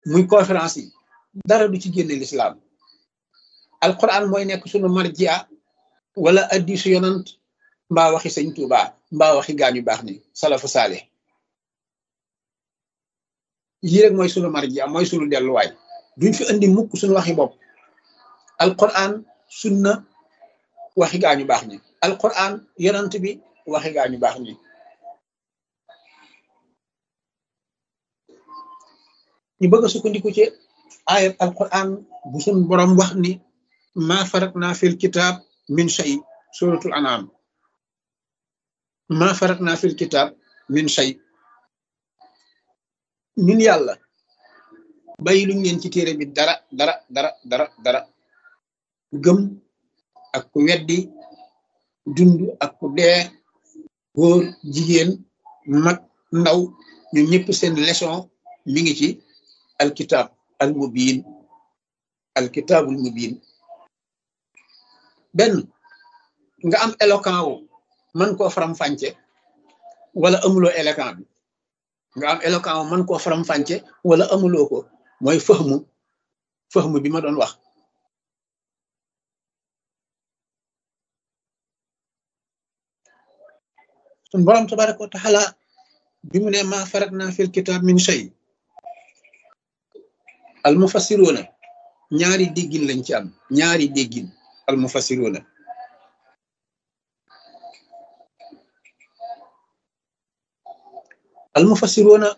muy conférence yi dara du ci génne lislaam alquran mooy nekk sunu marjia wala addisu yonant mbaa waxi sëñ Tuuba mbaa waxi gaañu baax ni salafu saale yii rek mooy sunu marjia mooy sunu delluwaay duñ fi andi mukk sunu waxi bopp alquran sunna waxi gaañu baax ñi alquran yonant bi waxi gaañu baax ñi ñu bëgg a sukkandiku ci ayat alquran bu sun borom wax ni ma faratna fil kitab min shay suratul anam ma faratna fil kitab min shay ñun yàlla bàyyi luñ leen ci téere bi dara dara dara dara dara gëm ak ku weddi dund ak ku dee góor jigéen mag ndaw ñun ñëpp seen leçon mi ngi ci alkitab al mubin alkitabul mubin benn nga am éloquent wu mën koo faram-fàcce wala amuloo éloquent bi nga am éloquent wu mën koo faram-fàcce wala amuloo ko mooy fëxmu fëxmu bi ma doon wax sun borom tabaraka wa taala bi mu ne ma faratna fil kitab min shay al mufassiruna ñaari déggin lañ ci am ñaari déggin al mufassiruna al mufassiruna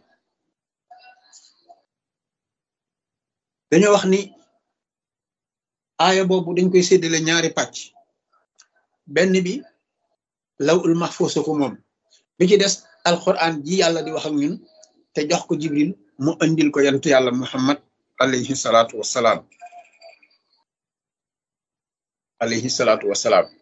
dañoo wax ni aaya boobu dañ koy séddale ñaari pàcc benn bi law ul mahfuus ko moom bi ci des alquran ji yàlla di wax ak ñun te jox ko jibril mu andil ko yantu yàlla muhammad alayhi salaatu wassalaam alayhi salaatu wassalaam